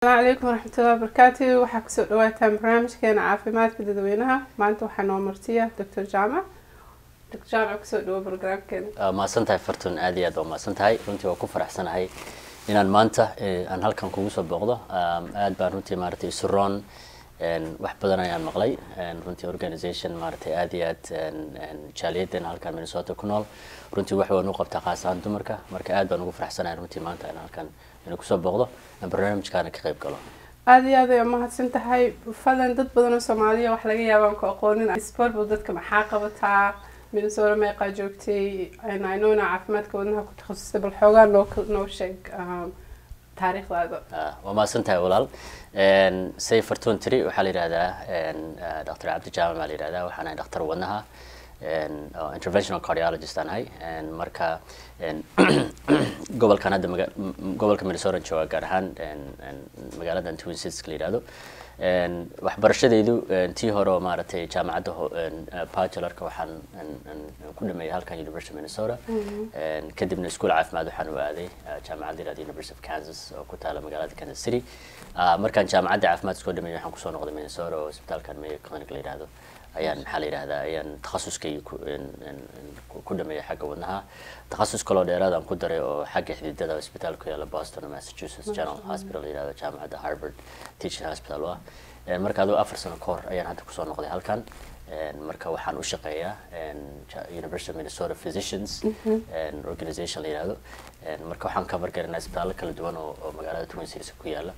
asalaamu calaykum waraxmatullahi wabarakaatu waxaa kusoo dhawaataan barnaamijkeena caafimaadka dadweynaha maanta waxaa noo martiya doctor jaamac doctor jaamac kusoo dhawo barnaamijkeena mahadsan tahay fartun aad iyo aad waa mahadsan tahay runtii waa ku faraxsanahay inaan maanta aan halkan kugu soo booqdo aad baan runtii maaragtay isuroon wax badan ayaan maqlay runtii organization maaragtay aad iyo aad jaaliyadeen halkan minnesota ku nool runtii wax waan u qabtaa khaas ahaan dumarka marka aad baan ugu faraxsanahay runtii maanta in halkan inuu kusoo booqdo aan barnaamijkaana ka qayb galo aada iyo aad ay umahadsan tahay falan dad badan oo soomaaliya wax laga yaabaan ku aqoonin sportball dadka maxaa qabataa minnesota meeqaa joogtay inona caafimaadka wadnaha ku takhasusay bal xoogaa noo noo sheeg taariikhdaada waa mahadsan tahay walaal say fartuun tiri waxaa la yidhahdaa dr cabdi jaamac baa la yidhahdaa waxaan ahay dhakhtar wadnaha interventional cardiologist aan ahay marka gobolkan hadda maga gobolka minnesota jooga gaar ahaan magaaladan twin cities la yidhahdo waxbarashadaydu tii hore oo maaragtay jaamacadda bachelorka waxaan ku dhameeyay halkan university minnesota kadibna iskuol caafimaad waxaan u aaday jaamacadda yirahda university of kansas oo ku taala magaalada kansas city markaan jaamacadda caafimaad iskoo dhameeyay waxaan kusoo noqday minnesota oo isbitaalkan mayo clinic la yidhahdo ayaan maxaa la yidhahdaa ayaan takhasuskay ku dhameeyay xagga wadnaha takhasus kaloo dheeraad aan ku daray oo xagga xididada isbitaal ku yaala boston massachusetts general hospital la yidhahdo jaamacadda harvard teaching hospital ah marka aduu afar sano ka hor ayaan hadda kusoo noqday halkan marka waxaan u shaqeeyaa university of minnesota physicians organization la yidhahdo marka waxaan ka bargaranaa isbitaallo kala duwan oo magaalada twin cities ku yaala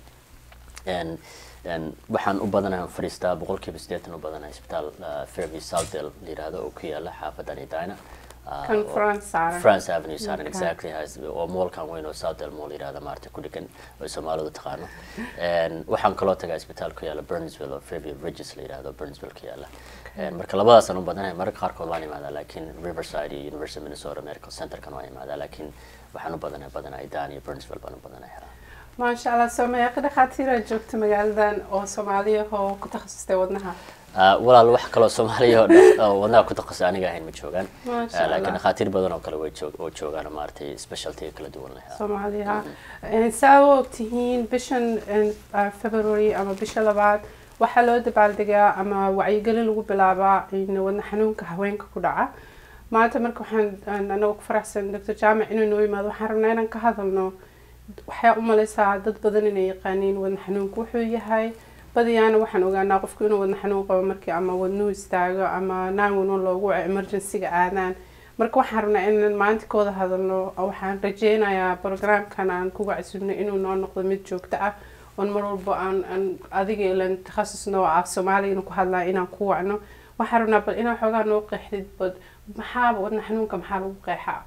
waxaan u badanahay fadhiistaa boqolkiiba siddeetan u badanahay isbitaal fairview southdale la yidhahdo oo ku yaala xaafadan idina france avenue saaran exactly oo moolkan weyn oo southdale mool yidhahda maarata ku dhegan oo soomaalidu taqaano waxaan kaloo tagaa isbitaal ku yaala burnsville oo fairview ridges la yidhahdo burnsville ku yaala marka labadaasaan u badanahay mararka qaarkood waan imaadaa laakiin riverside iyo university minnesota medical centerkan waan imaadaa laakiin waxaan u badanahay badanaa idaan iyo burnsville baan u badanahay maasha allah soo meeqa dhakhaatiira joogta magaaladan oo soomaaliya oo ku takhasustay wadnaha walaal wax kaloo soomaaliya oo wadnaha ku takhasusay aniga ahayn ma joogaan laakiin dhakhaatiir badan oo kale way oo joogaan maaragtay specialty kala duwan leh soomaaliya saa u ogtihiin bishan february ama bisha labaad waxaa loo dabaaldegaa ama wacyigelin lagu bilaabaa in wadna xanuunka haweenka ku dhaca maanta marka waxaan anaga ku faraxsan doctor jaamac inuu noo yimaado waxaan rabnaa inaan ka hadalno waxay u malaysaa dad badan inay yaqaaniin wadna xanuunku wuxuu yahay badiyaana waxaan ogaanaa qofku inuu wadna xanuun qabo markii ama wadnuhu istaago ama nine loogu waco emergencyga aadaan marka waxaan rabnaa inaan maanta ka wada hadalno waxaan rajeynayaa programkan aan kuga casubno inuu noo noqdo mid joogto ah oon mar walba aan aan adiga ilan takhasus noo af soomaaligana ku hadlaa inaan ku wacno waxaan rabnaa bal inaa xoogaa noo qeexdid bad maxaa wadna xanuunka maxaa lagu qeexaa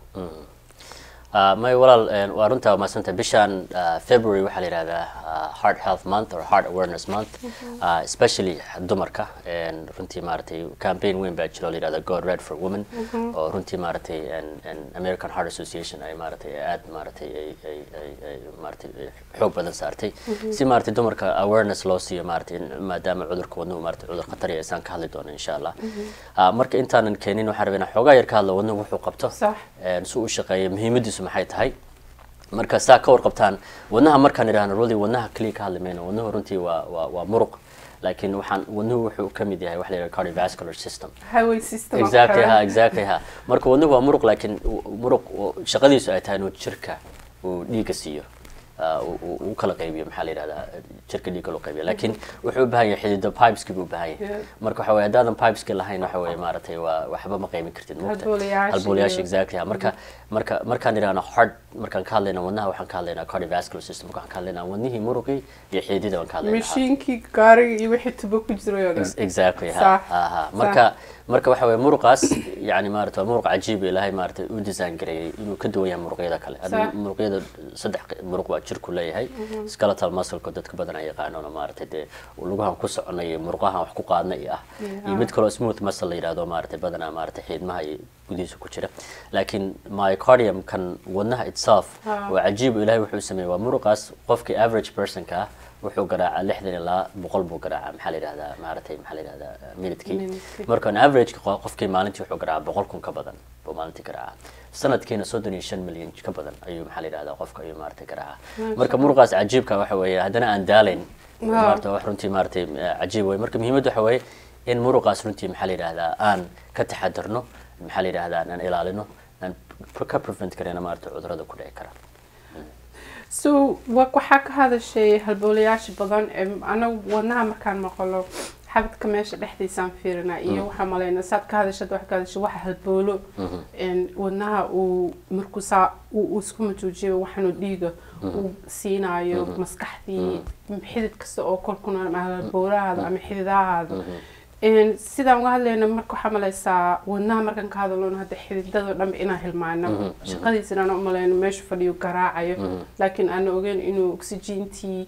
may walaal waa runtaa maasanta bishan february waxaa la yihahdaa heart health month or heart awareness month especially dumarka runtii maaragtay campaign weyn baa jiro la yihahda god red for women oo runtii maaragtay american heart association ay maaragtay aad maaragtay ay ay ay maaragtay xoog badan saartay si maaragtay dumarka awareness loo siiyo maaragtay maadaama cudurka wadnuhu maaragtay cudur khatar iyo isaan ka hadli doono insha allah marka intaanan keenin waxaan rabaa inaan xoogaa yar ka hadlo wadnuhu wuxuu qabto si uu shaqeeyo muhiimadiisu maxay tahay marka saa ka warqabtaan wadnaha markaan idhahno rudi wadnaha keliya ka hadli mayno wadnuhu runtii waa waa waa muruq laakiin waxaan wadnuhu wuxuu ka mid yahay wax la yidhaha cardiovascular system exactly ha exactly ha marka wadnuhu waa muruq laakiin muruq shaqadiisu ay tahay inuu jirka uu dhiigga siiyo u kala qaybiyo maxaa la yidhahdaa jirka dhiigga loo qaybiyo laakiin wuxuu u baahan yahay xidido pipeski buu u baahan yahay marka waxa weye haddaadan pipeski lahayn waxa weye maaragtay waa waxba ma qaybin kartid mugta halbowlayaasha exactly marka marka markaan idhahno heart markaan ka hadlayna wadnaha waxaan ka hadlaynaa cardiovascular system waxaan ka hadlaynaa wadnihii muruqii iyo xididida waan ka hadlaynaa mashiinkii gaariga iyo wixii tubo ku jiray oo dhan exactly ha ha marka marka waxa weye muruqaas yani maarata waa muruq cajiib ilaahay maarata u design gareeyay inuu ka duwan yahay muruqyada kale muruqyada saddex muruq waa jirku leeyahay skeletal muscleka dadka badan ay yaqaanoona maaragtay dee lugahan ku soconay iyo muruqahan wax ku qaadna iyo ah iyo mid kaloo smooth muscle la yidhahdo maaragtay badanaa maaragtay xiidmaha iyo gudihiisa ku jira laakiin myocardium kan wadnaha itself waa cajiib ilaahay wuxuu sameeyey waa muruqaas qofkii average personka ah wuxuu garaacaa lixdan ilaa boqol buu garaacaa maxaa la yidhahdaa maaragtay maxaa la yidhahdaa minidkii Minute-kii. marka on average qofkii maalintii wuxuu garaacaa boqol kun ka badan buu maalintii garaacaa sanadkiina soddon iyo shan milyan ka badan ayuu maxaa la yidhahdaa qofka ayuu maaragtay garaacaa marka muruqaas cajiibka waxa weeye haddana aan daalayn Wow. maarata wax runtii maaragtay eh, cajiib wey marka muhiimadda waxa weeye in muruqaas runtii maxaa la yidhahdaa aan ka taxadarno maxaa la yidhahdaa aan ilaalino aan ka prevent karayna maarata cudurrada ku dhici kara so wa- waxaa ka hadashay halboolayaasha badan ee anagu wadnaha markaan maqlo xabadka meesha dhexdiisaan fiirina iyo waxaa malayna saad ka hadashad wax ka hadashay waxa halboolo een, wadnaha uu markuu saa uu uu isku matuujiyo waxaanu dhiiga uu siinaayo maskaxdii xidid kasta oo kolkuna ama halboolahaada ama xididahaada Een, sidaan uga hadlayna marka waxaa malaysaa wadnaha markaan ka hadalno hadda xididada dhanba inaan hilmaano shaqadiisana aan umalayno meeshu fadhiyo garaacayo laakiin aan ogeyn inuu oxygentii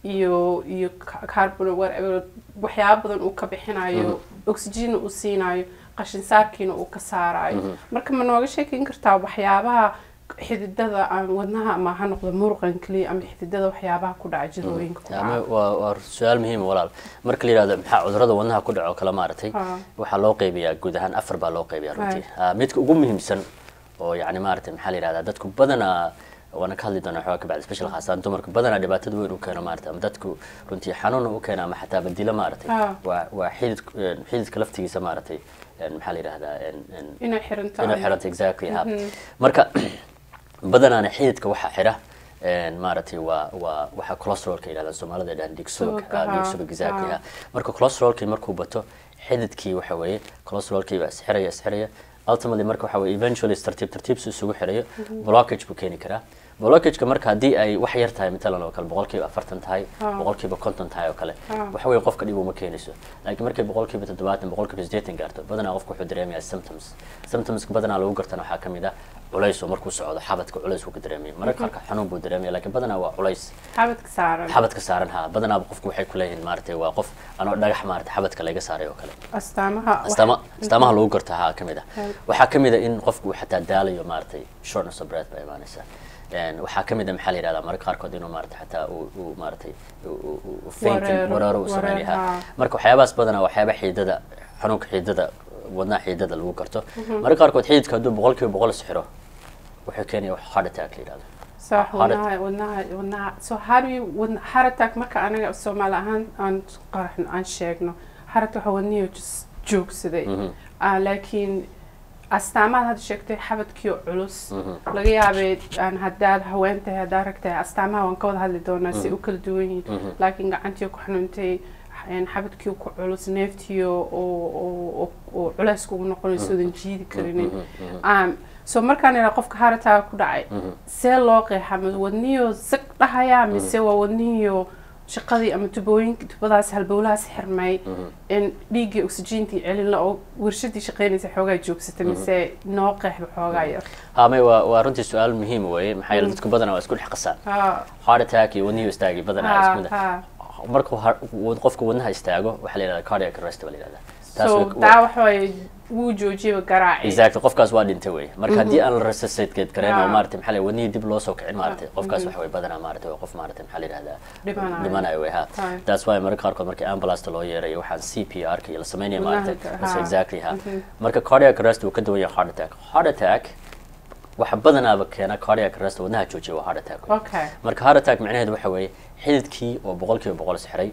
iyo iyo ca- carbon whatever waxyaaba badan uu ka bixinayo oxygen uu siinayo qashin saarkiina uu ka saarayo marka ma nooga sheekeyn kartaa waxyaabaha xididada aan wadnaha ama ha noqdo muruqan keliya ama xididada waxyaabaha ku dhaca jirooyinka ku ama dhaca waa waa su-aal muhiim ah walaal marka la yidhahdo maxaa cudurrada wadnaha ku dhaco kale maaragtay Ah. waxaa loo qaybiyaa guud ahaan afar baa loo qaybiyaa runtii Ah, midka ugu muhiimsan oo yacni maaragtay maxaa la yidhahdaa dadku badanaa waana ka hadli doonaa xoogaa kabacdi special khaasaan dumarka badanaa dhibaatada weyn u keeno maaragtay ama dadku runtii xanuuna u keena ama xataa badilo maaragtay Ah. waa waa xidid xididka laftigiisa maaragtay een, maxaa la yidhahdaa een- een- inay xiranto inay xiranta exactly ha marka badanaana xididka waxaa xira een, maaragtay waa waa waxaa cholesterolka yidhahdaan soomaalida dhahan dhiig subag Subagga, ah, dhiig ha, subag exactly ha. ha marka cholesterolkii markuu bato xididkii waxa weeye cholesterolkii baa isxiraya isxiraya ultimately marka waxa weeye eventually tartiib tartiib si isugu xirayo blockage buu keeni karaa blockageka marka haddii ay wax yar tahay matalan oo kale boqolkiiba afartan tahay Ah. boqolkiiba konton tahay oo kale Ah. waxa weeye qofka dhib uma keenayso laakiin markay boqolkiiba toddobaatan boqolkiiba siddeetan gaarto badanaa qofka wuxuu dareemayaa symptoms symptomska badanaa lagu gartana waxaa ka mid ah culays oo markuu socdo xabadka culays uu ka dareemaya mararka qaarka xanuun buu dareemaya laakiin badanaa waa culays xabadka saaran xabadka saaran ha badanaaba qofku waxay ku leeyihiin maaragtay waa qof anoo dhagax maaragtay xabadka laga saaray oo kale astaamaha wax- astaama astaamaha lagu garto ha ka mid ah Right. waxaa ka mid ah in qofku uu xataa daalayo maaragtay shortness of breath baa imaanaysa Een, waxaa ka mid ah maxaa la yidhahdaa mararka qaarkood inuu maaragtay xataa uu uu maaragtay uu- uu- uu- uu fainting Wareero, wareero uu wareer, sameeyaha ha. marka waxyaabahaas badanaa waxyaaba xiidada xanuunka xiidada wadnaha xiidada lagu garto mararka qaarkood xididka hadduu boqolkiiba boqol isxiro wuxuu keenaya wax heart attack la yidhahdo صح Heart- wadnaha wadnaha wadnaha so how do you wadna heart attack marka anaga soomaali ahaan aan qaraxno aan sheegno heart waxa wadnihi just joogsaday Mhm. Ah, laakiin astaamaad hadda sheegtay xabadkii oo culus Mhm. laga yaabay aan haddaad haween tahay haddaad rag tahay astaamaha waan ka wada hadli doonaa si u kala duwan yihiin Mhm. laakiin gacantii ku xanuuntay een, xabadkii ku culus neeftii oo- oo oo- oo- oo culays kugu noqonayso oodan jiidi karinin Um, so markaan ilaa qofka harataa ku dhacay see loo qeexa ma wadniyo sag dhahayaa mise waa wadniyo shaqadii ama tubooyinka tubadaas halbowlahaas xirmay in dhiiggii oxygentii celin la oo warshadii shaqeynaysa xoogaa joogsata mise noo qeexba xoogaa yar hamay waa waa runtii su-aal muhiim weeye maxaa yeele dadku badanaa waa isku dhex qasaan Ha, heart attack iyo wadnihi istaagi badanaa isku mid ah. ha, markuu har- wad- qofka wadnaha istaago waxaa la yidhahdaa cardiac arrest baa la yidhahdaa ha. Taas so way- daa waxa waaye wuu joojiyaba garaaci exactly qofkaas waa dhintay wey marka haddii aan la resuscitate gareyn oo Ah. maaragtay maxaa la wadnihii dib loo soo kicin maaragtay Ah, qofkaas mhm. waxa way badanaa maaragtay waa qof maaragtay maxaa la yidhahdaa Dhimanayo. dhimanayo wey ha Right. that's why mararka qaarkood markii ambulance loo yeerayo waxaan c p r ka iyo la sameynaya Wadnaha maaragtay ka- That's ha. exactly ha Mhm. marka cardiac arrest wuu ka duwan yahay heart attack heart attack waxa badanaaba keena cardiac arrest wadnaha joojiya waa heart attack wey. okay marka heart attack macnaheedu waxa weeye xididkii oo boqolkiiba boqol isxiray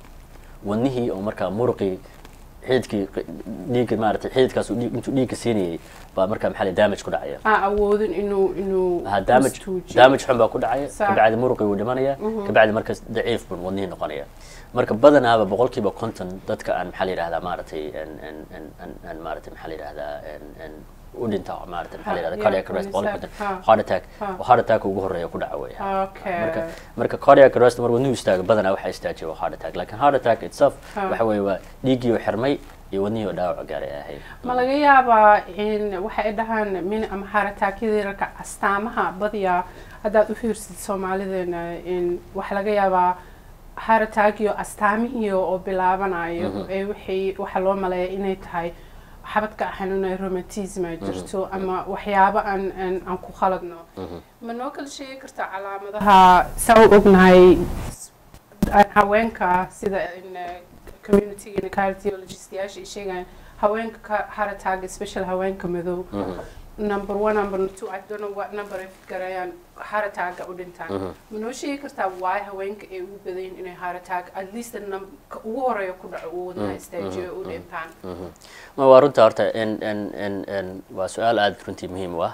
wadnihii oo markaa muruqii xididkii dhiigga maaragtay xididkaas uu dhiig- intuu dhiigga siinayay baa markaa maxaa la damage ku dhacaya aan awoodin inuu inuu ha damage istuujiyo. damage xun baa ku dhacaya Sax. kabacdi muruqii wuu dhimanaya kabacdi markaas daciif buu wadnihii noqonaya marka badanaaba boqolkiiba konton dadka aan maxaa la yidhahdaa maaragtay en- en- en- en- en maaragtay maxaa la yidhahdaa en- en u dhinta maaragtay maxaa la Ha, yidhahdaa yeah, cardiac arrest boqolkiiba inside, konton ha. heart attack Ha. heart attack ugu horeeya ku dhaca wey okay marka marka cardiac arrest mar wadnuhu istaago badanaa waxaa istaajiya waa heart attack laakiin heart attack itself Ha. waxa weeye waa dhiiggii oo xirmay iyo wadnihii oo dhaawac gaaray ay ahayd ma laga yaabaa in waxay dhahaan min ama harataakyadii rarka astaamaha badiyaa haddaad u fiirsid soomaalideena in waxa laga yaabaa harataagiyo astaamihiyo oo bilaabanayo ee wixii waxa loo maleeya inay tahay xabadka xanuunay romatisma jirto ama waxyaabo aan aan aan ku khaladno ma noo kala sheegi kartaa calaamadaha saa u ognahay aan haweenka sida in eh, community cardiologistyaasha ay sheegayaan haweenka ka heart attack special haweenka madow number one number two I don't know what number ay garayaan heart attack u dhintaan ma noo sheegi kartaa why haweenka ay ugu badan inay heart attack at least num- ka ugu horeeya ku dhaco uu wadnaha istaajiyo u dhintaan ma waa runta horta n n n n waa su-aal aada runtii muhiim u ah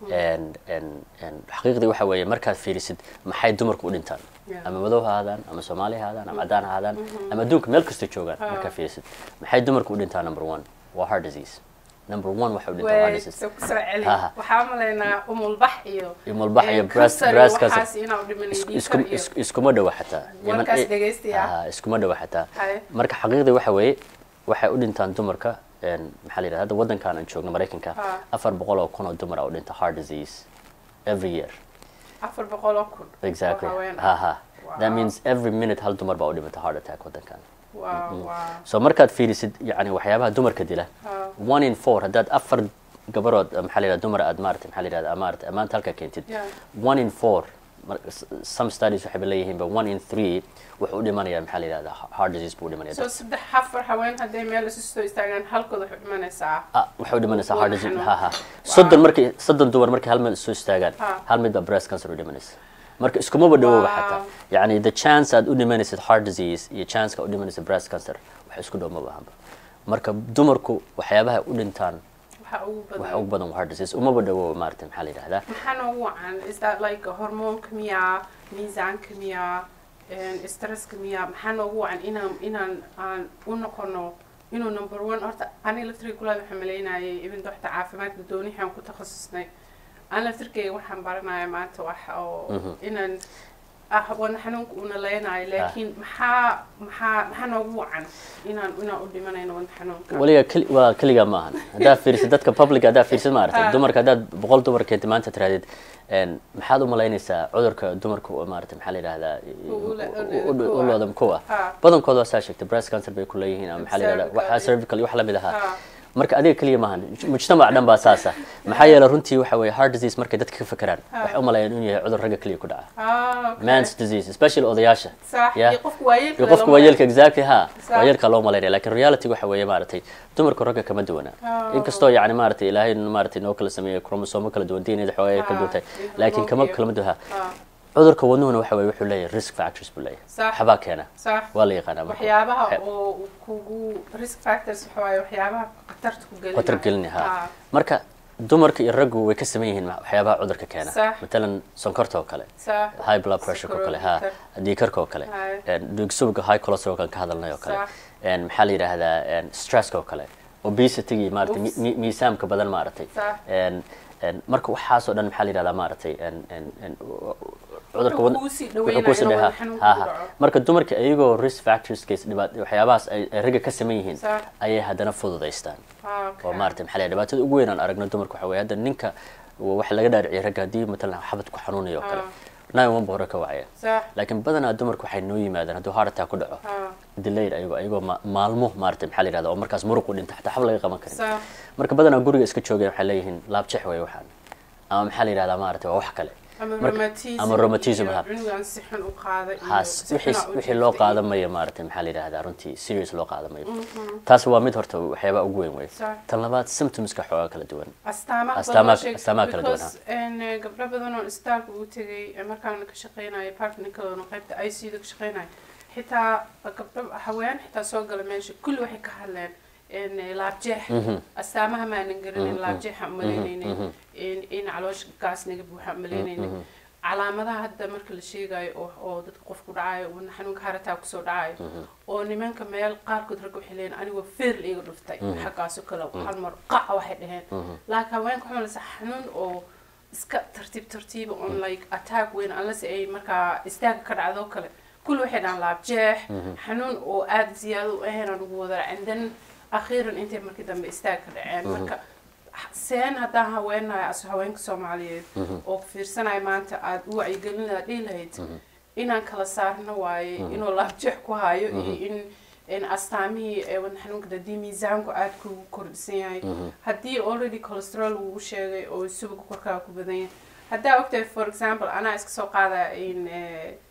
n n n xaqiiqdii waxa weeye markaad fiirisid maxay dumarku u dhintaan Yeah. ama madow ha ahaadaan ama soomaali ha ahaadaan ama cadaan ha ahaadaan ama adduunka meel kasta joogaan markaad fiirisid maxay dumarku u dhintaan number one waa heart disease number one waxay u dhintaan heart way disease soo kusoo celi Ha, ha. waxaa malaynaa umulbax iyo Umulbax iyo eh, breast- cancer iyo breast cancer. waxaas inaa u dhimanay Isku- dhiikar isku- iyo is- iskuma dhowa xataa Warkaas Yemen- dhegaystiya. Ah, iskuma dhowa xataa Haye. marka xaqiiqdii waxa weeye waxay u dhintaan dumarka een, maxaa la yidhahda hadda waddankan aan joogno maraykanka Ha. afar boqol oo kun oo dumar ah u dhinta heart disease every year afar boqol oo kun exactly oo haween ha ah. ha that Wow. means every minute hal dumar baa u dhimata heart attack waddankan waa waa so markaad fiirisid yani waxyaabaha dumarka dila Ha. one in four haddaad afar gabarood eh, maxaa la yidhahda dumar aad maarata maxaa la yidhahda maarata maanta halkaa keentid Yeah. one in four mar- s- some studies waxay leeyihiin ba one in three wuxuu u dhimanaya maxaa la yidhahda heart disease buu u dhimanaya soo saddex afar haween hadday meel isu soo istaagaan halkood waxay dhimanaysaa ah waxay u dhimanaysaa heart disease Wadna ha ha xanuun. soddon markay soddon dumar markay hal meel isu istaagaan Ha. hal mid baa breast cancer u dhimanaysa marka iskumaba dhawooba Wow. xataa yani the chance aad u dhimanaysid heart disease iyo chanceka u dhimanaysid breast cancer wax isku dhow maba ahanba marka dumarku waxyaabaha u dhintaan waxa ugu waxa badan ugu badan waa heart disease umaba dhawooba maarata maxaa la yidhahdaa maxaa noogu wacan is that like hormoonka miyaa miisaanka miyaa een, stresska miyaa maxaa noogu wacan inaan inaan aan u noqono inuu number one horta aniga laftirkay kulaada waxaan malaynayay even doxta caafimaadka doonixaan ku takhasusnay aan laftirkayga waxaan baranaya maanta wax oo inaan ah wadna xanuunka uuna leenayo laakiin maxaa maxaa maxaa noogu wacan inaan inaan u dhimanayno wadna xanuunka waliga keli- waa keligaa ma ahan haddaad fiirisid dadka public haddaad fiirisid maaragtay Ah. dumarka haddaad boqol dumar keentay maanta tirahdid een, maxaad u malaynaysaa cudurka dumarka oo maarata maxaa la yidhahdaa U- ule- u- ule- u- u loodam kuwa Ah. badankooda waa saa sheegtay breast cancer bay ku leeyihiin ama maxaa la yidhahdaa Cervical waxaa iyo- cervical iyo wax lamid ahaa Ah. marka adiga keliya maahan mujtamac dhan baa saasa maxaa yeelay runtii waxa weeye heart disease markay dadka ka fekeraan waxay u maleeyaan inuu yahay cudur ragga keliya ku dhaca ah okay. mans disease especially odayaasha صح Yeah. iyo qofka waayeelka iyo qofka waayeelka exactly ha Sax. waayeelka loo malaynaya lakin reality waxa weeye maaragtay dumarka ragga kama duwana Oh. inkastoo yani maaragtay ilaahay maaragtay noo kala sameeyay chromosomo kala duwan dna xoogaa ay kala Ah, duwan tahay iyo laakiin kama hormoonka kala duha ah cudurka wadnuhuna waxa weeye wuxuu leeyahay risk factors buu leeyahay Sax. waxbaa keena صح waa la yaqaanaa marka. waxyaabaha Waxa- oo kugu risk factors waxa waaye waxyaabaha khatarta ku gelinaya khatar gelinaya ha Ah, marka dumarka iyo raggu way ka saman yihiin waxyaabaha cudurka keena Sax. matalan sonkorta oo kale صح high blood pressure oo kale ha Sukroolka. dhiigkarka oo kale Hay. een, dhiig-subagga high cholesterol kan ka hadalnay oo kale Sax. een, maxaa la yidhaahdaa een, stresska oo kale obesity maaragtay mi- Oops. mi- miisaamka badan maaragtay Sax. een, een, marka waxaasoo dhan maxaa la yidhahdaa maaragtay een, een, een, cudurka Wuxuu wad- kuu sii wuxuu dhaweynaya kuu sii inuu dhawe- wadna xanuun ha, kugu ha. dhaco. marka dumarka iyagoo risk factorskas dhibaat waxyaabahaas ay ay ragga ka saman yihiin Sax. ayay haddana fududaystaan ah, oo okay. maaragtay maxaa la yidhahdaa dhibaatada ugu weyn aan aragno dumarka waxa weeye hadda ninka waxa laga dhaadhiciyay ragga haddii matalan xabad ku xanuunayo oo kale nine one ba hore ka wacaya صح laakiin badanaa dumarku waxay noo yimaadaan hadduu heart attack ku dhaco ah delayed ayagoo ayagoo ma- maalmo maaragtay maxaa la yidhahdaa oo markaas muruq u dhinta xataa xab laga qaban karin صح marka badanaa guriga iska joogeen waxay leeyihiin laabjeex way waxaan ama maxaa la yidhahdaa maaragtay waa wax kale ama Marka- rheumatism ama rheumatism, iyo ha. cunugan si xun u qaada iyo haas si wixii xun u wixii loo jiiftay. qaadan mayo maaragtay maxaa la yidhahdaa runtii serious loo qaadan mayo taas waa mid horta waxyaabaha ugu weyn wey Sax. tan labaad symptomska xoogaa kala duwan astaamaha Astaamaha- badan oo sheeg- astaamaha kala duwan, because, een, eh, gabdho badan oo istaalka uu tegay ee markaan ka shaqeynayo partnerkadoona qaybta i c da ka shaqeynayo xitaa gabdho haween xitaa soo gala meesha kulli waxay ka hadleen een, eh, laabjeex astaamaha maanan garanin laabjeexa umalaynaynin in in caloosha gaas naga buuxa umalaynaynin calaamadaha hadda marka la sheegayo oo oo dadka qof ku dhacayo wadna xanuunka harataa kusoo dhacayo oo nimanka meel qaarkood ragga waxay leeyihin anigoo feer iga dhuftay xaggaasoo kale hal mar qaca waxay dhaheen laakiin haweenka waxaa maleysa xanuun oo iska tartiib tartiiba on like attack weyn unless ay markaa istaaga ka dhacdo kale kulli waxay dhahaan laabjeex xanuun oo aada ziyaado u ahayn aan ugu wada and then akhiiran intay markii dambe istaag ka dhaceen marka seen haddaan haweenahay as haweenka soomaaliyeed oo fiirsanaya maanta aada u wacyigelin lahaa dhihi lahayd inaan kala saarno waaye inuu laabjeex ku hayo iyo in in astaamihii ee wadna xanuunka haddii miisaanku aada kugu kordhisan yahay haddii already cholesterol lagu sheegay oo subaga korkaaga ku badan yahay haddaa ogtahay for example anaa iska soo qaada in eh,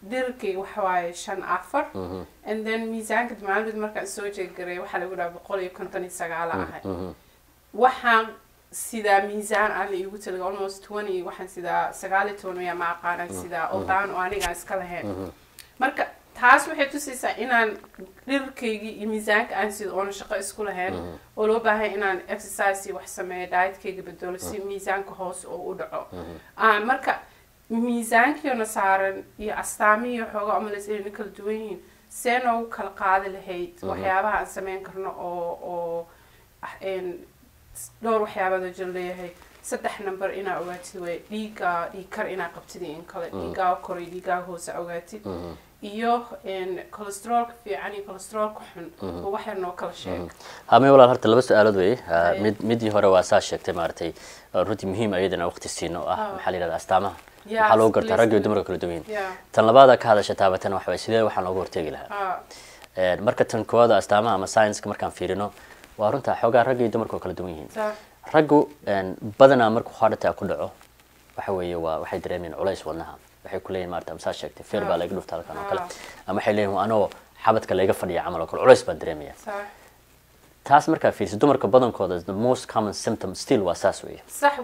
dhirkayga waxa waaye shan afar and then miisaanka maalmid markaan soo jeegaray waxaa lagu dhaha boqol iyo konton iyo sagaala ahay waxaan sidaa miisaan aan la iigu talaga almost twenty waxaan sidaa sagaal iyo toban miyaa ma aqaanaan sidaa oo daan oo anigaan iska lahayn marka taas waxay tusaysaa inaan dhirkaygii iyo miisaanka aan sido oona shaqo isku lahayn oo loo baahay inaan exercise iyo wax sameeyo dietkayga bedelo si miisaanka hoos oo u dhaco marka miisaankiina saaran iyo astaamihii xoogaa umalays inayna kala duwan yihiin see noogu kala qaadi lahayd waxyaabaha aan sameyn karno oo oo dhowr waxyaabaad oo jir leeyahay saddex number inaa ogaatid way dhiigaa dhiig kar inaa qabtid iyo in kale dhiigaa kor iyo dhiigaa hoose ogaatid iyo cholesteroolka fiican iyo cholesteroolka xun oo waxyar noo kala sheeg hame walaal horta laba su-aalood wey mid midii hore waa saa sheegtay maaragtay runtii muhiim ayadana waqti siino oo ah maxaa la yidhahda astaamaha waxaa lagu gartaa rag iyo dumarka kala duwan yihiin tan labaada ka hadasha taabatan waxa waye sidee waxaan looga hortegi lahaa marka tan koowaada astaamaha ama science-ka markaan fiirino waa runta xoogaa ragga iyo dumarka oo kala duwan yihiin raggu badanaa markuu heart attack ku dhaco waxa weeye waa waxay dareemayaan culays wadnaha waxay ku leeyihin maarata masaa sheegtay feer baa laga dhufta halkan oo kale ama waxay leeyihin anoo xabadka layga fadhiya camal oo kale culays baan dareemaya taas markaa fiirsa dumarka badankooda the most common symptom still waa saas weeye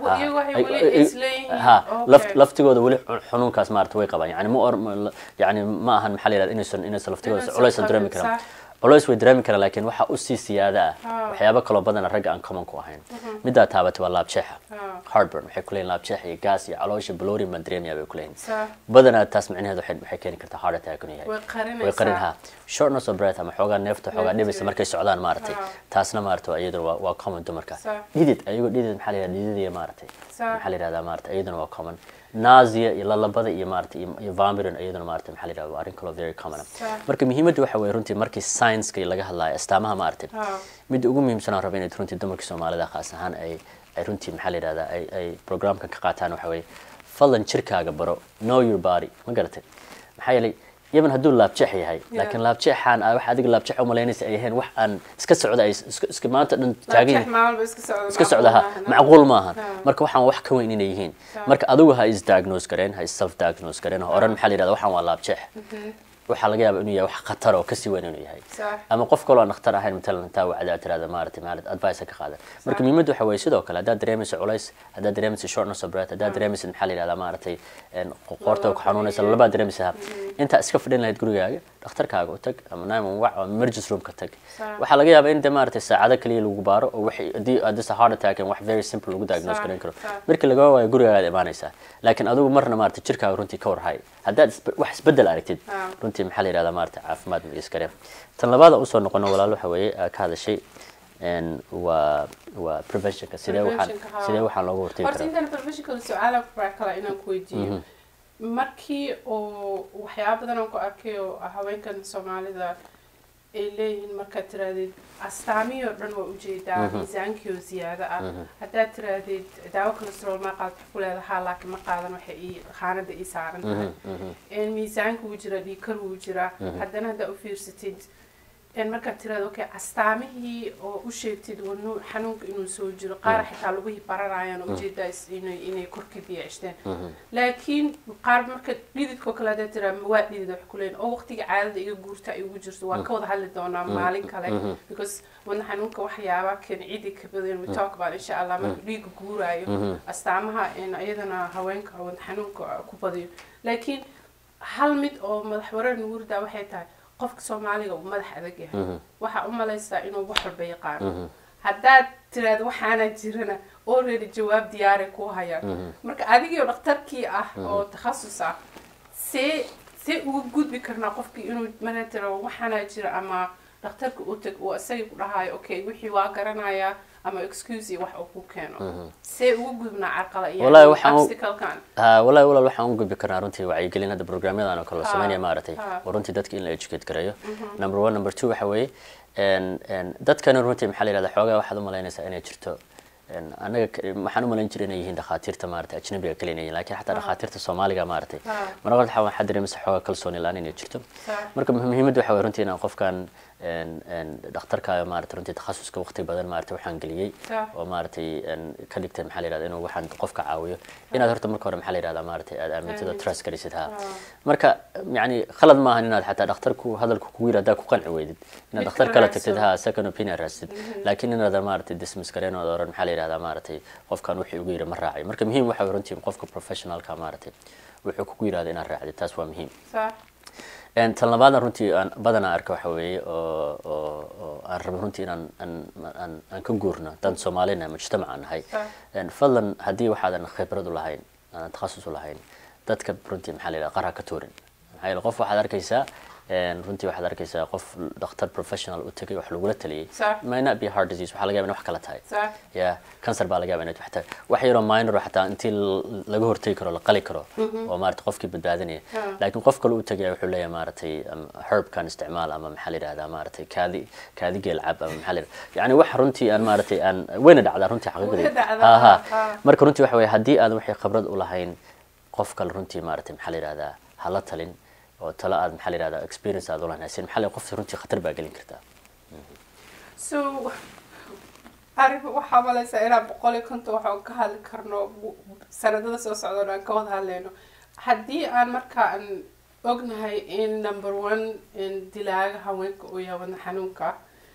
ha laftigooda weli xanuunkaas maarata way qabaan yani ma yani ma ahan maxaa la yihahda inaysan inaysan laftigooda culaysan dareemi karan culays way dareemi karaan laakiin waxaa usii siyaada ah waxyaabo kaloo badana ragga aan common ku ahayn middaa taabatay waa laabjeexa heartburn waxay ku leeyihin laabjeex iyo gas iyo caloosha blorin baan dareemaya bay ku leeyihin badanaa taas micnaheed waxay keeni kartaa heart attack inuu yahay way qarin ha shortness of breath ama xoogaa neefta xoogaa dhibaysa markay socdaan maaragtay taasna maarata iyaduna waa waa common dumarka dhidid ayagoo dhidid maxaa la yihahda dhididaya maaragtay maxaa la yihahdaa maarata iyaduna waa common nausea iyo lalabada iyo maarata iyo vomiting iyaduna maarata maxaa la yihahda waa arrin kaloo very common marka muhiimadda waxa weeye runtii markii science-ka laga hadlayo astaamaha maaragtay midda ugu muhiimsan aan raba inayd runtii dumarka soomaalida khaas ahaan ay ay runtii maxaa la yihahdaa ay ay programkan ka qaataan waxa weeye fadlan jirkaaga baro know your body ma garatay maxaa yeelay yaban hadduu laabjeex yahay laakiin laabjeexaan wax adiga laabjeex u malaynaysa ay ahayn wax aan iska socda ay iska maanta dhan taagan iska socda ha macquul maahan marka waxaan wax ka weyn inay yihiin marka adigu ha is diagnose gareen ha is self diagnose gareen ha oran maxaa la yidhahda waxaan waa laabjeex waxaa laga yaaba inuu yahay wax khatar oo kasii weyn inuu yahay ama qof kaloo aan dhakhtar ahayn matalan intaa wacdaa tirahda maaragtay maalid advice ka qaadan marka muhiimaddu waxa weeye sidoo kale haddaad dareemayso culays haddaad dareemayso shortness of breath haddaad dareemayso maxaa la yidhahdaa maaragtay qoorta ku xanuunaysa labaad dareemaysa intaa iska fadhin lahayd gurigaaga dhakhtarkaaga u tag ama nine one one ama emergency room ka tag waxaa laga yaabaa in de maaragtay saacado kaliya lagu baaro oo waxay haddii hadisa heart attack wax very simple lagu diagnose garan karo markii laga waayo gurigaagaad imaanaysaa laakiin adigu marna maaragtay jirkaaga runtii ka warhay haddaad wax isbedel aragtid runtii maxaa la yihahdaa maaragtay caafimaad ma iskare tan labaada usoo noqono walaal waxa weeye ka hadashay waa waa preventionka sidee waxaan sidee waxaan looga hortegi horta intaan preventionka su-aala kala inaan ku weydiiyo markii oo waxyaaba badan aan ku arkay oo haweenkan soomaalida ay leeyihiin markaad tiraahdeed astaamihii oo dhan waa ujeedaa miisaankii oo ziyaado ah haddaad tiraahdeed daawo cholesterool ma qaad ku leedahaa laakiin ma qaadan waxay ii khaanada ii saaran tahay miisaanka wuu jiraa dhiikar wuu jiraa haddana haddaa u fiirsatid markaad tiraahdo okay astaamihii oo u sheegtid wadnu xanuunka inuu soo jiro qaar xitaa lagihii baranayaan oo ujeedaa inay inay korka diyaacishteen laakiin qaar marka dhididkoo kale haddaad tiraa waa dhidid wax kuleyn oo waqtiga caadada iga guurta ay ugu jirto waan ka wada hadli doonaa maalin kale because wadna xanuunka waxyaaba kan cidi ka badan we talk about insha allah marka dhiiga guuraayo astaamaha iyadana haweenka wadna xanuunka ku badiyo laakiin hal mid oo madax wareer nagu ridaa waxay tahay qofka soomaaliga uu madax adag yahay waxaa u malaysaa inuu wax walba yaqaano haddaad tiraahdo waxaana jirana already jawaab diyaaray ku hayaan marka adigio dhakhtarkii ah oo takhasus ah see see uga gudbi karnaa qofkii inuu mana tiro waxaana jira ama dhakhtarka u tag uu isagii ku dhahayo okay wixii waa garanayaa ama excuse wax uu ku keeno see uga gudbnaa carqala iyo obstaclekan wallahi walaal waxaan u gudbi karnaa runtii wacyigelin hadda programyadan oo kale la sameynaya maaragtay oo runtii dadka in la educate gareeyo number one number two waxa weeye dadkana runtii maxaa la yihahda xoogaa waxaad u malaynaysaa inay jirto anaga waxaan u malayn jiray inay yihiin dhakhaatiirta maaragtay ajnabiga kale inay yihiin laakiin xataa dhakhaatiirta soomaaliga maaragtay marka waxaa waxaa dareemaysa xoogaa kalsooni la-aan inay jirto marka muhiimadda waxa weye runtii inaan qofkan een- een dhakhtarka maarata runtii takhasuska waqti badan maarata waxaan geliyey Sax. oo maaratay een, ka dhigtay maxaa la yihahda inuu waxaan qofka caawiyo inaad horta marka hore maxaa la yihahda maaratay aad aamintid oo Aaminto. trust gelisid ha Ah. marka yani khalad maahan inaad xataa dhakhtarku hadalku kugu yiri haddaa ku qanci weydid inaad Mid dhakhtar kale kala raadso. tagtid ha second opinion raadsid laakiin inaadan maaratay dismiss gareen oo oran maxaa la yihahdaa maaratay qofkan wuxuu igu yiri ma raacay marka muhiim waxa way runtii qofka professionalka maaratay wuxuu kugu yirahda inaad raacdid taas waa muhiim sax Een, tan labaadna runtii aan badanaa arka waxa weeye oo oo oo aan rabo runtii inaan aan aan aan ka guurno dad soomaalina mujtamaca nahay Sax. Een, fadlan haddii waxaadan khibrad u lahayn aanan takhasus u lahayn dadka runtii maxaa la yidhaha qara ka tuurin maxaa yeele qof waxaad arkaysaa een, runtii waxaad arkaysaa qof dhakhtar professional u tegay wax lagula taliyey Sax. may not be heart disease waxaa laga yaaba in wax kala tahay sax ya cancer baa laga yaaba inay xataa wax yaroo minor oo xataa intii l- laga hortegi karo la qali karo oo maarata qofkii badbaadinaya Ha. laakiin qof kale u tagaya wuxuu leeyahay maaratay um, herbkan isticmaal ama maxaa la yidhahdaa maaratay kaadi kaadi geel cab ama maxaa la yidhahdaa yani wax runtii aan maaratay aan wayna dhacdaa runtii xaqiiqdii Way dhacdaa, Ha, ha. ha. marka runtii waxa weeye haddii aadan waxay khibrad u lahayn qof kale runtii maaratay maxaa la yidhahdaa hala talin oo talo aad maxaa la yidhahdaa experience aad u lahayn haysin maxaa la qofsi runtii khatar baa gelin kartaa so arrin waxaa malaysaa inaan boqol iyo konton waxaan ka hadli karno bu- sanadada soo socda oo aan ka wada hadlayno haddii aan marka aan ognahay in number one in dilaaga haweenka uu yahay wadna xanuunka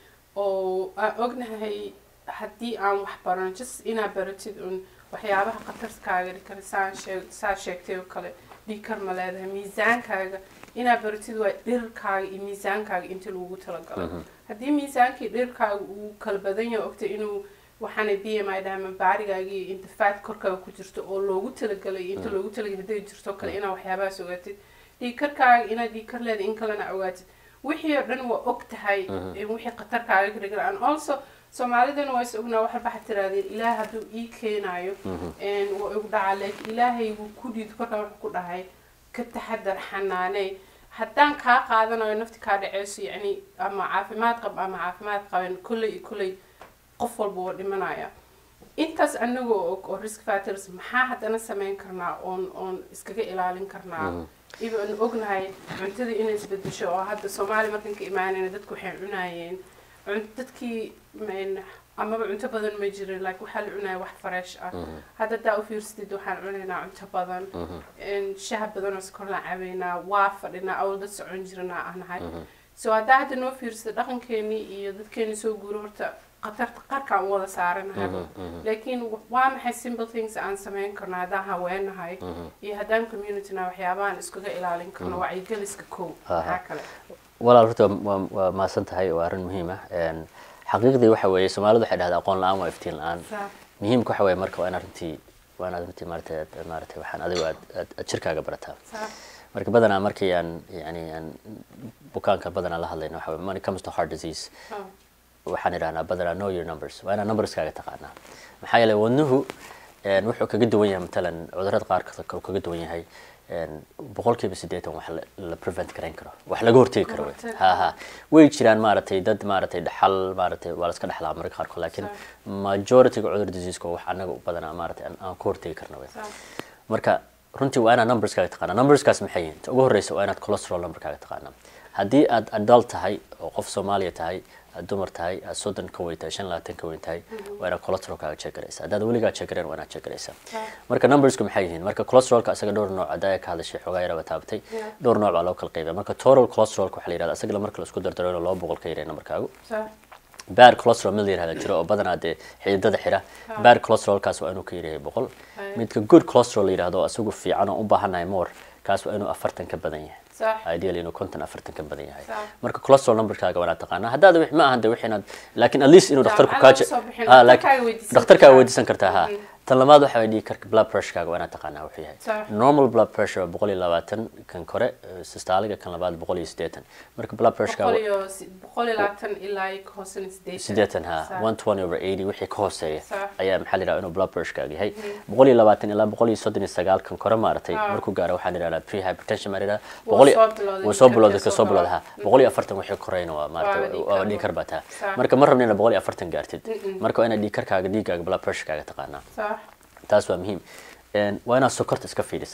oo aan ognahay haddii aan wax barano just inaad baratid un waxyaabaha khatarkaaga dhigi kara saan sheeg saa sheegtay oo kale dhikar ma leedahay miisaankaaga inaad baratid waa dhirkaaga iyo miisaankaaga inta lagu talagalay haddii miisaankii dhirkaaga uu kala badan yahay ogtay inuu waxaana b m i dhahma baarigaagii inta faat korkaaga ku jirto oo loogu talagalay inta loogu talagalay hadday jirto oo kale inaad waxyaabahaas ogaatid dhiikarkaaga inaad dhiikar leedahay in kalena ogaatid wixii oo dhan waa og tahay in wixii khatarkaaga ka dhigan and also soomaalidana waa is ognaa wax walba waxaad tirahdeen ilaah hadduu ii keenayo een, waa igu dhacaa laakiin ilaahay wuu ku dhiid korkaa wuxuu ku dhahay ka taxadar xanaaney haddaan kaa qaadanayo nafti kaa dhaceyso yacni ama caafimaad qab ama caafimaad qaban kolley iyo kolley qof walba waa dhimanaya intaas anagoo og oo risk factors maxaa haddana samayn karnaa oon oon iskaga ilaalin karnaa iba aan ognahay cuntada inay isbedesho oo hadda soomaaliya markan ka imaanayna dadku waxay cunayeen cun- dadkii men- amaba cunto badan ma jirin like waxaa la cunaya wax fresh ah hadda daa u fiirsatid waxaan cunaynaa cunto badan een, shaah badan oo sokor la cabaynaa waa fadhinaa awal dad socon jirana ah nahay so haddaa hadda noo fiirsatid dhaqankeenii iyo dadkeenii soo guuro horta khatarta qarkaan u wada saaranahay laakiin waa maxay simple things aan samayn karno haddaan haweenahay iyo haddaan communityna waxyaabahan iskaga ilaalin karno wacyigeliska kow maxaa kale walaal horta waa waa mahadsan tahay waa arrin muhiim ah Een, xaqiiqdii waxa weeye soomaalidu waxay dhahdaa aqoon la-aan waa iftiin la-aan Saa. muhiimka waxa weeye marka waa inaad runtii waa inaad runtii maarata aad- maarata waxaan adigu aad aad aad jirkaaga barataa Saa. marka badanaa markii aan yani aan bukaanka badanaa la hadlayno waxa weeye when it comes to heart disease Oh. waxaan idhahnaa badanaa know your numbers waa inaad numberskaaga taqaanaa maxaa yeelay wadnuhu een, wuxuu kaga duwan yahay matalan cudurrada qaar kale kaga duwan yahay een, boqolkiiba siddeetan wax la- la prevent garayn karo wax laga hortegi karo wey. Horteg. ha ha way jiraan maaragtay dad maaragtay dhaxal maaragtay waa la iska dhaxlaa marka qaarkood laakiin majorityga cudur diseaseka wax anaga u badanaa maaragtay aan- aan ka hortegi karno wey. Saa. marka runtii waa inaad numberskaaga taqaana numberskaas maxay yihiin ta ugu horreysa waa inaad cholesterol numberkaaga taqaana haddii aad adult tahay oo qof soomaaliya tahay aad dumar tahay aad soddon ka weyn tahay shan labaatan ka weyn tahay waa inaad cholesterolkaaga check garaysa haddaad weligaa check garayn waa inaad check garaysa marka numbersku maxay yihiin marka cholesterolka isaga dhowr nooc haddaa ka hadashay xoogaa yaraba taabatay Yeah. dhowr nooc baa loo kala qaybiya marka total cholesterolka waxaa la yihahda isaga marka la isku dardaro inuu laba boqol ka yaray numberkaagu Saa. bad cholesterol mid la yirahda jiro oo badanaa dee xididada xira bad cholesterolkaas waa inuu ka yaryahay boqol Hay. midka good cholesterol la yirahdo oo isagu fiican oo u baahannahay more kaas waa inuu afartan ka badan yahay Sax. ideally inuu konton afartan ka badan yahay Sax. marka cholesterol numberkaaga waa inaad taqaanaa haddaad wix- ma ahan de wixii inaad laakiin at least inuu dhakhtarku Jaamacada kaa je- usoo bixin, Ah, laakiin- dhakhtarkaaga weydiisan dhakhtarkaaga kartaa. weydiisan kartaa ha tan labaad waxa way dhihi karka blood pressurekaaga waa inaad taqaanaa wuxuu yahay Sax. normal blood pressure waa boqol iyo labaatan kan kore eh, systoliga kan labaad boqol iyo siddeetan marka blood boqol pressurekaaga iyo si- boqol iyo labaatan ilaa iyo ka hoosena sideetan sideetan ha Saa. one twenty over eighty wixii ka hooseeya Sax. ayaa maxaa la yidhaha inuu blood pressurekaaga yahay boqol iyo labaatan ilaa boqol iyo soddon iyo sagaal kan kore maaragtay Ah. markuu gaaro waxaan idhahdaa pre hypertension baa la yidhahdaa Wuu boqol iyo soo bilowday, wuu soo bilowday dhiigkarka ka soo soo bilowday ha gala. boqol iyo afartan wixii koreyna waa maaragtay Waaba dhiig waa kar. dhiig kar baa taa Sax. marka ma rabna inaad boqol iyo afartan gaartid marka waa inaad dhiig karkaaga dhiiggaaga blood pressurekaaga taqaanaa Sax. taas waa muhiim Een, waa inaad sokorta iska fiirisaa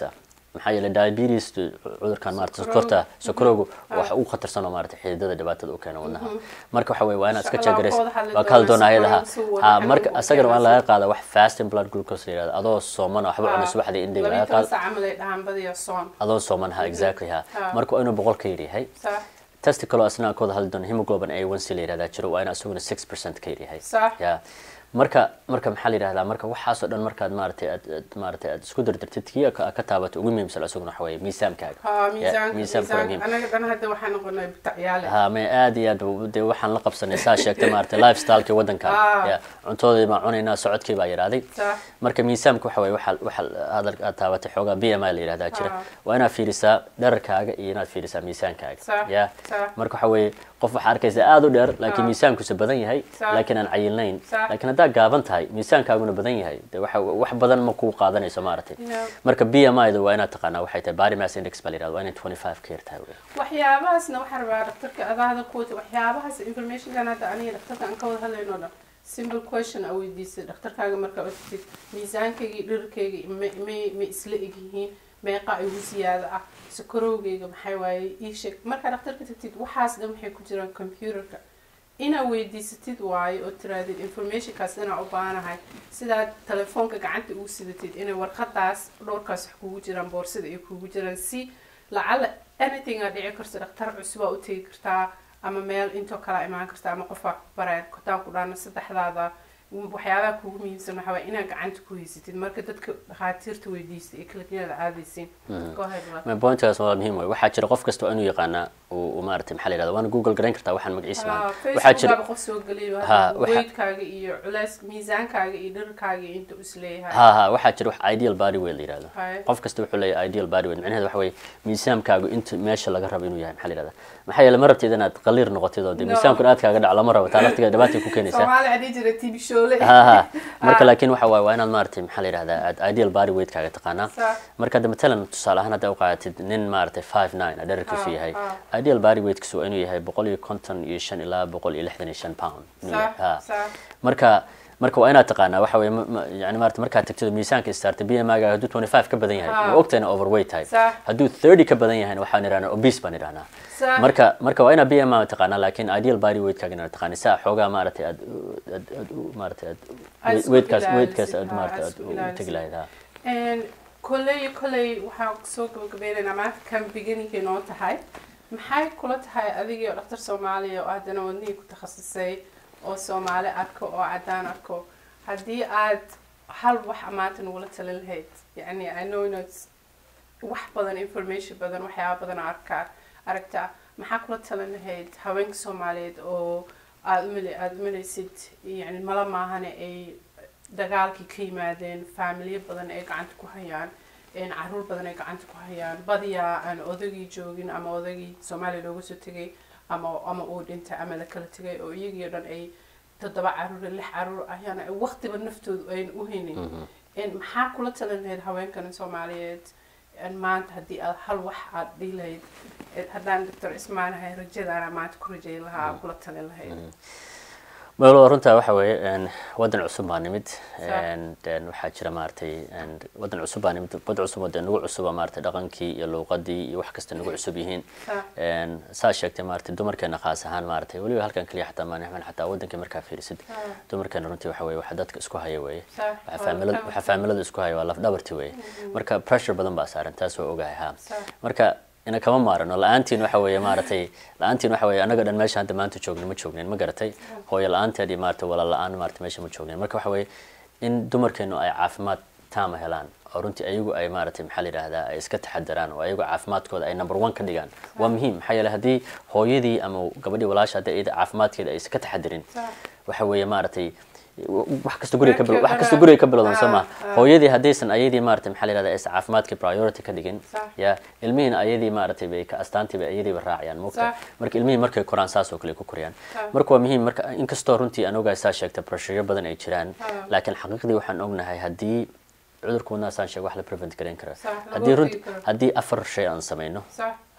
maxaa yeelay diabetes cudurkan maarata Sokorowga. sokorta sokorowgu Ah. waxa ugu khatarsan oo maarata xididada dhibaatada u keena wadnaha marka waxa weye waa inaad iska Insha Allah, jagareys waa ka wada hadli waa ka hadli doonaa doonaa ayadaha sokorowga si uu ha wada marka xanuunka u isagana waa keenaysa. laga qaada wax fasting blood glucose la yirahdo adoo sooman oo waxba cunay subaxdii indhiga laga labiyo toban qaado saac camal ay dhahaan badiya soon adoo sooman ha exactly ha Ah. marka waa inuu boqol ka yaryahay sax testi kaloo asna aan ka wada hadli doono hemoglobin A1C la yirahdaa jiro waa in isaguna 6% ka yaryahay Sax. ya marka marka maxaa la yidhahdaa marka waxaasoo dhan markaad maaragtay aad aad maaragtay aad isku dardartid kii ka ka taabato ugu muhiimsan isaguna waxa weeye miisaankaaga ha Ya, miisaanka miisaanka waa miisaanka muhiim anaga dhan hadda waxaan noqonay butacyaale ha may aad iyo aad u- dee waxaan la qabsanay saa sheegtay maaragtay lifestylekii waddankan Ah. ya cuntoodii baan cunaynaa socodkii baa yaraaday sax marka miisaamka waxa weeye waxa waxa hadal aad taabatay xoogaa b m i la yidhahdaa jira Ah. waa inaad fiirisaa dherarkaaga iyo inaad fiirisaa miisaankaaga Sax, ya sax. marka waxa weeye qof waxaa arkaysa aad u dheer laakiin Ah. miisaankiisu badan yahay Sax. laakiin aan cayilnayn Sax. laakiin haddaad gaaban tahay miisaankaaguna badan yahay de waxa wax badan ma kuu qaadanayso maaragtay Yeah. marka b m i da waa inaad taqaanaa waxay tahay body mass index baa la yidhahda waa inay 25 ka yar tahay wey. waxyaabahaasna waxaan rabaa dhaktarka adaada kuwata waxyaabahaas informationkan hadda aniga dhaktarka aan ka wada hadlayno dhan simple question aa weydiisay dhaktarkaaga markaa otid miisaankayga iyo dhirarkayga ma- may ma isla egyihiin meeqa igu siyaada ah sakarowgayga maxay waaye ii sheeg markaa dhaktarka tagtid waxaas dhan waxay ku jiraan computerka inaa weydiisatid waayo oo tiraadid informationkaas inaa u baanahay sidaad telefoonka gacanta ugu sidatid inay warqadaas dhowrkaas wax kugu jiraan boorsada ay kugu jiraan si lacala anything aa dhici karto dhaktar cusub aa u tegi kartaa ama meel intoo kala imaan karta ama qofaa baraya kotaan ku dhaana saddexdaada waxyaabaha kugu muhiimsan waxaa waye inaad gacanta ku haysatid marka dadka dhakhaatiirta weydiista ee klinikada aadaysiin go ahead Walaal. Ma pointkaas waa muhiim wey waxaa jira qof kasta waa inuu yaqaanaa uu uu maaragtay maxaa la yidhahda waana google garayn kartaa waxaan magaciisa Ah, maanta waxaa jira facebookaba qof soo geliyo Ha, hadda waxa- weydkaaga iyo culays miisaankaaga iyo dhirkaaga iyo inta is leeyahay ha ha waxaa jira wax ideal body weight la yidhahdo Hay. qof kasta wuxuu leeyahay ideal body weight macnaheedu waxa weeye miisaankaagu inta meesha laga rabo inuu yahay maxaa la yidhahda maxaa yeele ma rabtid inaad qaliir noqotid oo dee No. miisaankuna aad kaaga dhaco lama rabo taa laftigeeda dhibaatay ku keenaysaa soomaali adii jira tv shoole ha ha marka Ah. laakiin waxa waaye waa inaad maaragtay maxaa la yidhahdaa aad ideal body weight kaaga taqaanaa Sax. marka hadda matalan tusaale ahaan hadda u qaadatid nin maaragtay five nine a dherarkiisu Ah, yahay ah. ideal body weightkiisu waa inuu yahay boqol iyo konton iyo shan ilaa boqol iyo lixdan iyo shan pound inuu yahay. Sax, Ha. sax. marka marka waa inaad taqaanaa waxa weye ma- ma- yani maarata markaad tagtid miisaanka istaarta b m i ga hadduu 25 ka badan yahay Ah. ma ogtayna overweight tahay Sax. hadduu 30 ka badan yahayna waxaan idhahnaa obese baan idhahnaa Sax. marka marka waa inaad b m i taqaanaa laakiin ideal body weight kaaga inaad taqaani saa xoogaa maaragtay aad aad aad u- maaragtay aad Aad isku weightkaas ilaalisid, weightkaas aad ha, maaragtay aad aad isku u ilaalisid. tegi lahayd ha Een, kolley kolley waxaan soo gabagabaynaynaa maanta kan beginningkay noo tahay maxay kula tahay adigii oo dhaktar soomaaliya oo haddana wadnihii ku takhasusay oo soomaali arko oo caddaan arko haddii aad hal wax maanta nagula talin lahayd yacni i know not wax badan information badan waxyaaba badan oo arkaa aragtaa maxaa kula talin lahayd haweenka soomaaliyeed oo aada umale aada umalaysid yani mala maahane ay dagaalkii ka yimaadeen faamilyo badan ay gacanta ku hayaan een caruur badan ay gacanta ku hayaan badiyaa aan odagii joogin ama odagii soomaaliya looga soo tegay ama ama uu dhintay ama la kala tegay oo iyagii o dhan ay toddoba caruur iyo lix caruur ayaana ay waqtiba naftoodu ayna u haynin een maxaa kula talin lahayd haweenkan soomaaliyeed een maanta haddii aad hal wax aad dhihi lahayd ee haddaan doctor ismaan ahay rajadaana maanta ku rajayn lahaa aad kula talin lahayd melo runtaa waxa weeye een, waddan cusub baa nimid Sax. een, een, waxaa jira maaragtay een, waddan cusub baa nimid wad cusub oo dee nagu cusuba maaragtay dhaqankii iyo luuqadii iyo wax kasta nagu cusub yihiin Sax. Een, saa sheegtay maaragtay dumarkeena khaas ahaan maaragtay weliba halkan keliya xataa maanixman xataa waddankii markaa fiirisid Ah. dumarkeena runtii waxa weeye waxa dadka isku haya weeye Sax. waxa faamilada Waa waxa faamilada isku haya waa laf dhabarti weeye marka pressure badan baa saaran taas waa ogahay ha Sax. marka ina kama maarano la-aantiin waxa weeye maaragtay la-aantiin waxa weeye anaga dhan meesha hadda maanta joognin ma joognin ma garatay hooyo la-aanteed iyo maaragtay walaal la-aan maaragtay meesha ma joognin marka waxa weeye in dumarkeenu ay caafimaad taama helaan oo runtii ayagu ay maaragtay maxaa la yidhaahdaa ay iska taxadaraan oo ayagu caafimaadkooda ay number one ka dhigaan waa muhiim maxaa yeele haddii hooyadii ama gabadhii walaasha haddii iyada caafimaadkeeda ay iska taxadarin Sax. waxa weeye maaragtay wax kasta guriga ka bil- Markii wax kasta hore- guriga ka bilowdan soo ma Ah, ah. hooyadii haddaysan ayadii maaragtay maxaa la yidhahdaa aysan caafimaadkii priority ka dhigin Sax. ya ilmihiina ayadii maaragtay bay ka astaantii bay ayadiiba raacayaan moogta Sax. marka ilmihii markay koraan saas oo kale ku korayaan Sax. marka waa muhiim marka inkastoo runtii aan ogahay saa sheegta pressureyo badan ay jiraan Ah. laakiin xaqiiqdii waxaan ognahay haddii cudurka wadnaha saan sheeg wax la prevent garan kara Sax, laga haddii runt hortagi karo. haddii afar shay aan samayno sax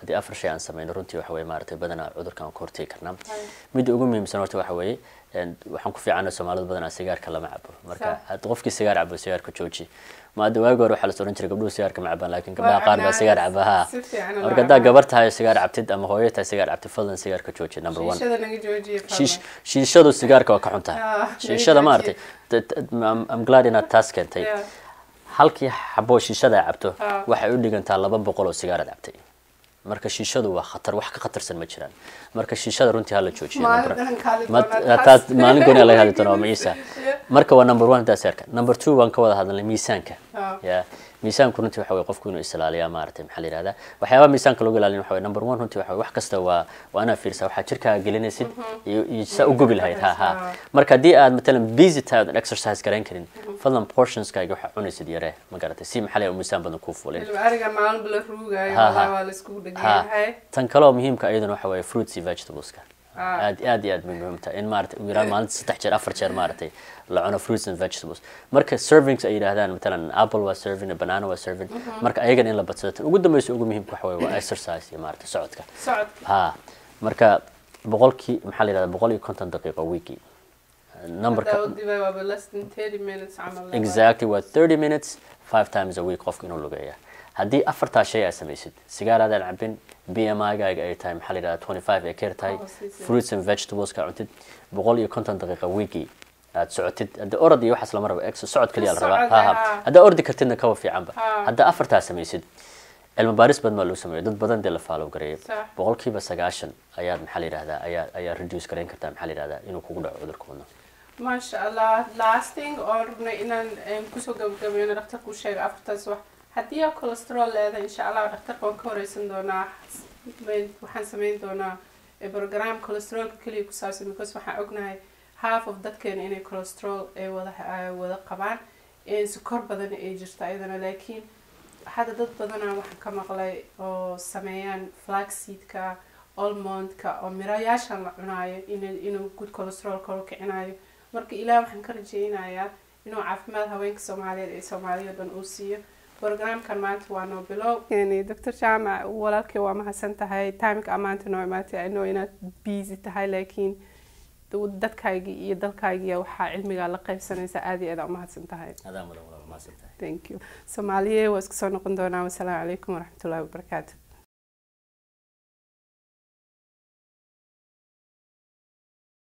haddii afar shay aan sameyno runtii waxa weye maaragtay badanaa cudurkan waan ka hortegi karnaa midda ugu muhiimsan horta waxa weeye een, waxaan ku fiicana soomaalidu badanaa sigaarka lama cabo marka Sax. hadda qofkii sigaar cabo sigaarka jooji ma hadda waagi hore waxaa la oran jiray gabdhuhu sigaarka ma cabaan laakiin gabdhaha qaar baa sigaar caba ha Si fiican loo marka haddaa cabaa. gabar tahay sigaar cabtid ama hooyo tahay sigaar cabtid fadlan sigaarka jooji number one shiishada naga joojiya shiish shiishadu sigaarka waa ka xun tahay Ah, shiishada naga maaragtay t- t- I'm- I'm glad inaad taas keentay Yeah. halkii xabo shiishada ay cabto Ah. waxay u dhigantaa laba boqol oo sigaarad cabtay marka shiishadu waa khatar wax ka khatarsan ma jiraan marka shiishada runtii hala joojiyo Maalin number- dhan kaali Ma- doonaa taas taas. maalin gooni laga hadli doonaa waa maciisa Yeah. marka waa number one taas yarka number two waan ka wada hadalnay miisaanka Ah. ya miisaanku runtii waxa weye qofku inuu isilaaliyaa maaragtay maxaa la yihahdaa waxyaabaha miisaanka lagu ilaalin waxa weye number one runtii waxa weye wax kasta waa waa inaad fiirsaa waxaad jirkaaga gelinaysid iyo iyo saa u gubi lahayd ha ha Ah. marka haddii aad matalan busy tahay oodan exercise garayn karin fadlan portionskaaga waxaa cunaysid yaree ma garatay si maxaa la yihahdaa miisaan badan kuu fuulin Ilma ariga maalin bala ruugayo Ha, ha. wallahi waa la iskugu ha dhegyahay tan kaloo muhiimka iyaduna waxa weeye fruits iyo vegetables-ka Ah. aad aad iyo aad bay muhiim tahay in maaragtay ugu yaraan maalinta saddex jeer afar jeer maaragtay la cuno fruits and vegetables marka servings ay yidhaahdaan matalan apple waa serving banana waa serving marka ayagana in la badsado tan ugu dambeysa ugu muhiimka waxa weeye waa exercise iyo maaragtay socodka socodka ha marka boqolkii maxaa la yidhahdaa boqol iyo konton daqiiqo weekii numberka Hadda u dibay waaba less than 30 minutes camal laba. exactly waa 30 minutes five times a week qofka inuu lugeeya haddii afartaa shay aad samaysid sigaaraadaan cabin b m i-gaaga ay tahay maxaa la yidhahdaa 25 ay keer tahay Oh, si, si. fruits and vegetables ka cuntid boqol iyo konton daqiiqa weekii aad socotid hadda orod iyo waxaas lama rabo ex socod kaliya la rabaa Socod, ha ha ha. haddaa ordi kartidna kawa fiicanba Ha. haddaa afartaa samaysid cilmi baaris badan baa lagu sameeyay dad badan dee la faalow gareeyay Sax. boqolkiiba sagaashan ayaad maxaa la yidhahdaa ayaa ayaa reduce garayn kartaa maxaa la yidhahdaa inuu kugu dhaco cudurka wadno maasha allah lasting oo rabnay inaan em, kusoo gabagabayno dhakhtarku u sheega afartaas wax haddii aa cholesterol leedahay insha allah dhakhtarka waan ka horeysan doonaa Mayn- waxaan sameyn doonaa eh, program cholesterolka keliya ku saabsan because waxaan ognahay half of dadkeena inay cholesterol ay wada ay wada qabaan in sokor badan ay jirto ayadana laakiin hadda dad badanaa waxaan ka maqlay oo sameeyaan flaxseedka almondka oo mirayaashan la cunaayo in- inuu good cholesterol kor u kicinayo marka ilaah waxaan ka rajaynayaa inuu caafimaad haweenka soomaaliyeed ee soomaaliya oo dhan uu siiyo programkan maanta waa noo bilow doctor jaamac walaalkay waa mahadsan tahay timeka maanta noo imaatay ano inaad busy tahay laakiin dadkaygii iyo dalkaygii waxaa cilmigaa la qaybsanaysa aad iyo aad aa umahadsan tahay adaa mudan walaal mahadsantahay thank you soomaaliye waa isku soo noqon doonaa wasalaamu calaykum waraxmatullahi wabarakaatu